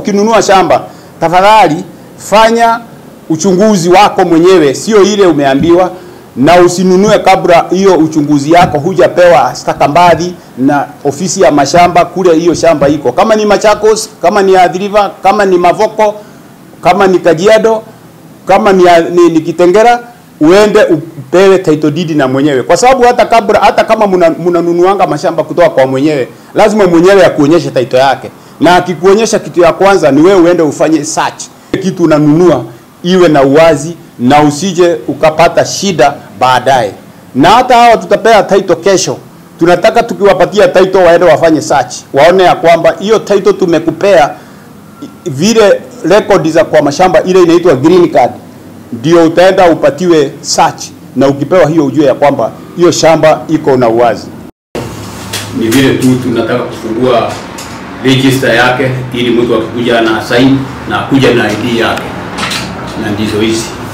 ukinunua shamba, tafadhali fanya uchunguzi wako mwenyewe, sio ile umeambiwa, na usinunue kabla hiyo uchunguzi yako hujapewa stakabadhi na ofisi ya mashamba kule hiyo shamba iko, kama ni Machakos, kama ni Athi River, kama ni Mavoko, kama ni Kajiado, kama ni, ni, ni Kitengera, uende upewe title deed na mwenyewe, kwa sababu hata kabla hata kama mnanunuanga mashamba kutoka kwa mwenyewe, lazima mwenyewe akuonyeshe title yake, na akikuonyesha kitu ya kwanza ni wewe uende ufanye search kitu unanunua iwe na uwazi na usije ukapata shida baadaye. Na hata hawa tutapea title kesho, tunataka tukiwapatia title waende wafanye search, waone ya kwamba hiyo title tumekupea vile record za kwa mashamba ile inaitwa green card, ndio utaenda upatiwe search, na ukipewa hiyo ujue ya kwamba hiyo shamba iko na uwazi. Ni vile tu tunataka kufungua register yake ili mtu akikuja na sign na kuja na ID yake, na ndizo hizi